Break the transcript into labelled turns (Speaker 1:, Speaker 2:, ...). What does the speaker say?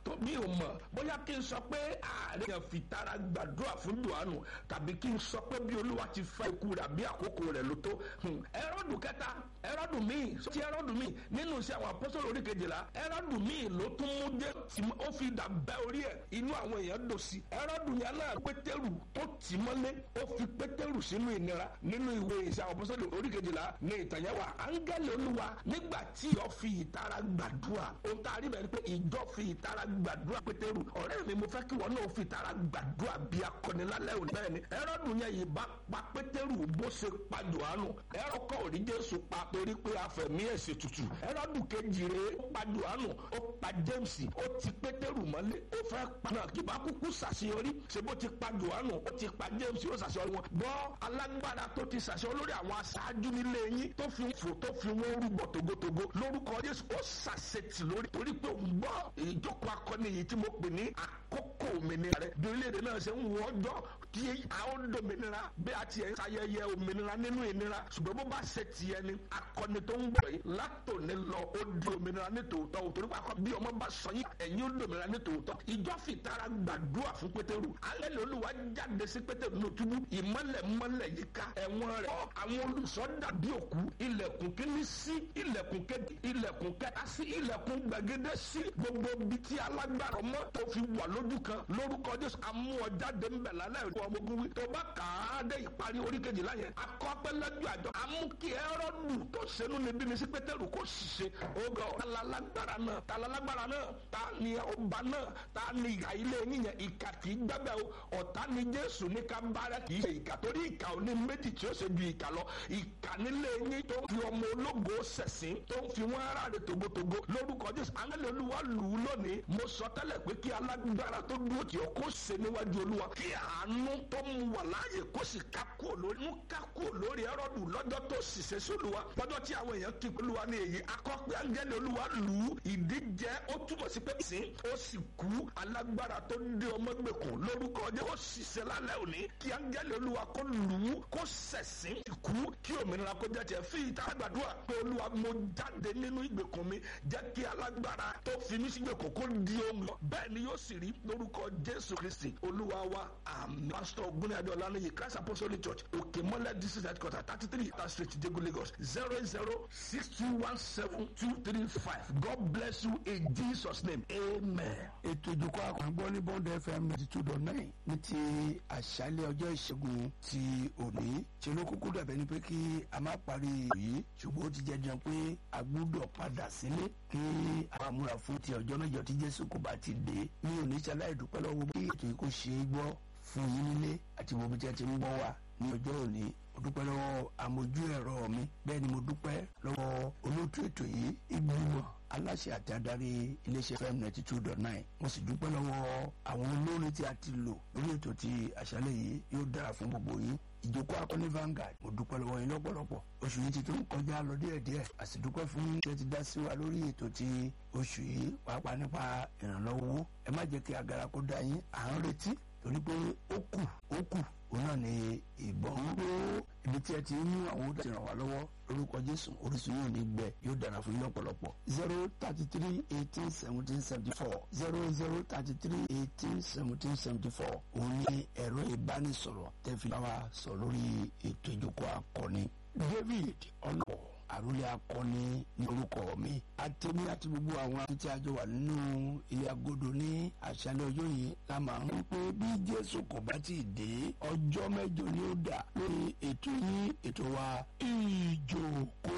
Speaker 1: tó mi ò mọ̀ bóyá kí n sọ pé ààrẹ yẹn fi tara gbàdúrà fún Jòhánù tàbí kí n sọ pé bí olúwa ti fẹ́ ikú rẹ̀ àbí àkókò rẹ̀ ló tó ẹrọ́dù kẹta ẹrọ́dù míì ti ẹrọ́dù míì nínú iṣẹ́ àwọn apọ́sọ̀lù orí kejìlá ẹrọ́dù míì ló tún mú dé ó fi dà bẹ́ orí ẹ̀ inú àwọn èèyàn dò sí ẹrọ́dù yẹn náà pétérù tó tì mọ́lé ó fi pétérù sínú ìnira nínú ìwé iṣẹ́ àwọn apọ́sọ̀lù orí kejìlá ní ìtànyẹ́wà áńgẹ́lì olúwa nígbà tí ìjọ fi ìtara gbàdúrà ohun tá a rí bẹ́ẹ̀ ni pé ìjọ fi ìtara gbàdúrà pétérù ọ̀rẹ́ mi mo fẹ́ kí wọn náà fi ìtara gbàdúrà bí akọni lálẹ́ òní bẹ́ẹ̀ ni ẹrọ́dù yẹn yìí bá pa pétérù bó ṣe pa jòhánù ẹrọ kọ́ òrí jésù pa torí pé afẹ̀mí ẹ̀sẹ̀ tutù ẹrọ́dù kejì rẹ̀ ó pa jòhánù ó pa james ó ti pétérù mọ́lé ó fẹ́ pa náà kí bá kúkú ṣàṣeyọrí ṣe bó ti pa jòhánù ó ti pa james ó ṣàṣeyọrí wọn gbọ́ alágbára tó ti ṣàṣeyọrí lórí àwọn aṣáájú nílé yín tó fi fò tó fi wọn rúbọ togotogo lórúkọ jésù ó ṣàṣetì lórí torí pé òun gbọ́ ìjókòó akọni yìí tí mo pè ní àkókò òmìnira rẹ bí orílẹ̀-èdè náà ṣe ń wọ ọjọ́ tí a ó dòmìnira bí a ti ẹ̀ ń ṣayẹyẹ òmìnira nínú ìnira ṣùgbọ́n bó bá ṣe tiẹ̀ ni akọni tó ń bọ̀ yìí látòní lọ ó di òmìnira ní tòótọ́ o torí pàkọ́ bí ọmọ bá sọ yín ẹ̀yin ó dòmìnira ní tòótọ́ ìjọ fìtara gbàdúrà fún pétérù alẹ́ ló lùwà jáde sí pétérù ní òtúbú ìmọ́lẹ̀ mọ́lẹ̀ yìí ká ẹ̀wọ̀n rẹ̀ àwọn olùṣọ́ dàbí òkú ilẹ̀kùn kíní sí ilẹ̀kùn kejì ilẹ̀kùn kẹta sí ilẹ̀kùn gbàgede sí gbogbo ibi tí alágbára ọmọ tó fi wà lójú kan lórúkọ jésù amú ọ jáde ńbẹ lálẹ́ ìlú ọmọ ogun wí tó bá kà á dé ìparí orí kejìlá yẹn akọ́pẹ́lẹ́jọ́ àjọ amú kí ẹrọ́dù tó sẹ́nu níbí ní sí pétérù kó ṣiṣẹ́ ogo talalágbára náà talalágbára náà ta ni ọba náà ta ni ìhà ilé yín yẹn ìkà kì í gbẹ́bẹ́ o ọ̀tá ni jésù ní ká bára kì í ṣe ìkà torí ìkà ò ní méjì tí ó ṣe ju ìkà lọ ìkà nílé yín tó fi ọmọ ológo ṣẹ̀sín tó ń fi wọ́n ara rẹ̀ togotogo lórúkọ jésù angẹ́lẹ́ olúwa lù ú lónìí mo sọ tẹ́lẹ̀ pé kí alágbára tó dúró tì ọ́ kó ṣe níwájú olúwa kí àánú tó mú wà láàyè kó sì ká kúrò lórí mú ká kúrò lórí ẹrọ́dù lọ́jọ́ tó ṣiṣẹ́ sí olúwa lọ́jọ́ tí àwọn èèyàn kí olúwa ní èyí akọ́pẹ́ angẹ́lẹ́ olúwa lù ú ìdíjẹ́ ó túbọ̀ sí pé sìn ó sì kú alágbára tó dé ọmọ gbèkùn lórúkọ jẹ́ ó ṣiṣẹ́ lálẹ́ òní kí angẹ́lẹ́ olúwa kó lù ú kó ṣẹ̀sìn kú kí òmìnira kó jẹ́ tiẹ̀ fi ìta gbàdúrà pé olúwa mo jáde nínú ìgbèkùn mi jẹ́ kí alágbára tó fi mí sí ìgbèkùn kó di ohun lọ bẹ́ẹ̀ ni yóò sì rí lórúkọ jésù kristi olúwa wa àmín pásítọ̀ ògúnni adéọlá níyì christ apostolic church òkè mọ́lẹ̀ district headquarter thirty three ta street jego lagos zero eight zero six two one seven two three five god bless you in jesus name amen.
Speaker 2: ètò ìdókòwò àkàngbọ́ ní bond fm ninety two dot nine ní ti àṣálẹ̀ ọjọ́ ìṣẹ́gun ti òní ṣe ló kúkú dàbẹ́ ni pé kí a má parí yìí ṣùgbọ́n ó ti jẹ́ jẹun pé a gbúdọ̀ padà sílé kí a múra fún ti ọjọ́ mẹ́jọ tí jésù kò bá ti dé ní oníṣẹ́lá ìdúpẹ́ lọ́wọ́ bí ètò yìí kò ṣe é gbọ́ fún yín nílé àti gbogbo tí a ti ń gbọ́ wá ní ọjọ́ òní mo dúpẹ́ lọ́wọ́ amójú ẹ̀rọ mi bẹ́ẹ̀ ni mo dúpẹ́ lọ́wọ́ olóòtú ètò yìí ìgbìmọ̀ aláṣẹ àti adarí iléeṣẹ́ fm ninety two dot nine mo sì dúpẹ́ lọ́wọ́ àwọn olórin tí a ti lò lórí ètò ti àṣálẹ̀ yìí yóò dára fún gbogbo yín ìjókòó akọni Vanguard mo dúpẹ́ lọ́wọ́ yín lọ́pọ̀lọpọ̀ oṣù yìí ti tún kọjá lọ díẹ̀díẹ̀ a sì dúpẹ́ fún ṣe ti dá sí wa lórí ètò ti oṣù yìí pàápàá nípa ìrànlọ́wọ́ ẹ má jẹ́ kí agara kó dá yín à ń retí torí pé ó kù ó kù òun náà ni ìbọn ń ró ibi tí ẹ ti mú àwọn tó ti ràn wá lọ́wọ́ lórúkọ jésù orísun yóò ní gbẹ yóò dára fún yín lọ́pọ̀lọpọ̀ zero thirty three eighteen seventeen seventy four zero zero thirty three eighteen seventeen seventy four òun ni ẹ̀rọ ìbánisọ̀rọ̀ tẹ́fì bá wa sọ lórí ètò ìjókòó akọni david ọlọ́wọ́ àròlé akọni ní orúkọ mi àtẹ̀mí àti gbogbo àwọn àti tí a jọ wà nínú ilé agodo ní àṣálẹ́ ọjọ́ yìí la máa ń pé bí jésù kò bá ti dé ọjọ́ mẹ́jọ ni ó dà lórí ètò yìí ètò wa ìjókòó